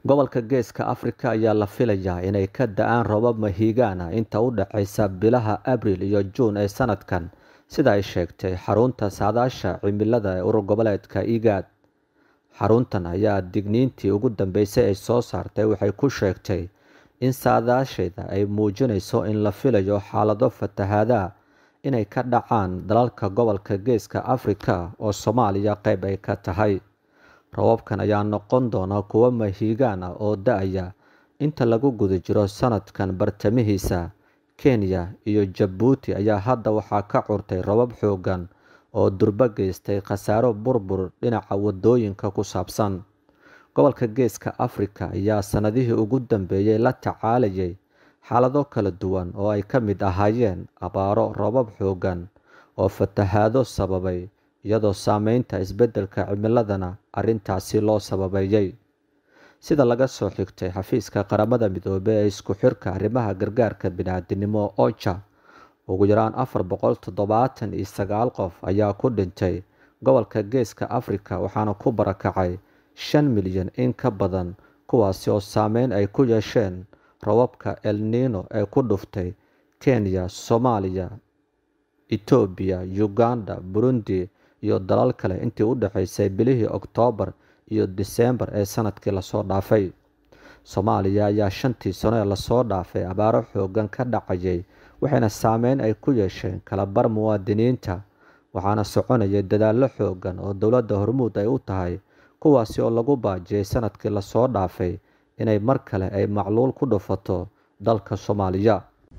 gobolka geeska afrika ayaa la filayaa inay ka da-aan roobab mahiigaan ah inta u dhexaysa bilaha abril iyo juun ee sanadkan sida ay sheegtay xarunta saadaasha cimilada ee urur goboleedka igaad xaruntan ayaa digniintii ugu dambeysay ay soo saartay waxay ku sheegtay in saadaasheeda ay muujinayso in la filayo xaalado fatahaadaha inay ka dhacaan dalalka gobolka geeska afrika oo soomaaliya qeyb ay ka tahay rababkan ayaa noqon doona kuwo mahiigaan ah oo da-aya inta lagu guda jiro sanadkan bartamihiisa kenya iyo jabuuti ayaa hadda waxaa ka curtay rabab xoogan oo durbo geystay khasaaro burbur dhinaca wadooyinka ku saabsan gobolka geeska afrika ayaa sanadihii ugu dambeeyey la tacaalayay xaalado kala duwan oo ay ka mid ahaayeen abaaro robab xoogan oo fatahaado sababay iyadoo saameynta isbeddelka cimiladana arrintaasi loo sababeeyey sida laga soo xigtay xafiiska qaramada midoobey ee isku xirka arrimaha gargaarka bini-aadinimo oja ugu yaraan afar boqol toddobaatan iyo sagaal qof ayaa ku dhintay gobolka geeska afrika waxaana ku barakacay shan milyan in ka badan kuwaasi oo saameyn ay ku yeesheen robabka el nino ee ku dhuftay kenya soomaaliya etoobiya uganda burundi iyo dalal kale intii u dhexaysay bilihii oktoobar iyo diseembar ee sanadkii lasoo dhaafay soomaaliya ayaa shantii sano ee lasoo dhaafay abaaro xoogan ka dhacayay waxayna saameyn ay ku yeesheen kalabar muwaadiniinta waxaana soconayay dadaallo xoogan oo dowladda hormuud ay u tahay kuwaasi oo lagu baajiyay sanadkii lasoo dhaafay inay mar kale ay macluul ku dhufato dalka soomaaliya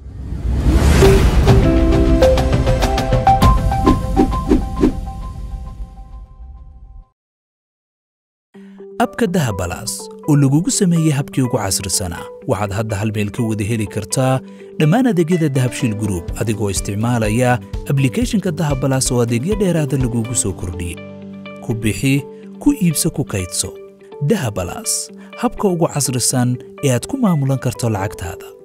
abka dahabalaas oo lagugu sameeyey habkii ugu casrisanaa waxaad hadda hal meel ka wada heli kartaa dhammaan adeegyada dahabshiil gruub adigoo isticmaalaya ablikeeshinka dahabalaas oo adeegyo dheeraada lagugu soo kordhiyey ku bixi ku iibso ku kaydso dahabalaas habka ugu casrisan ee aad ku maamulan karto lacagtaada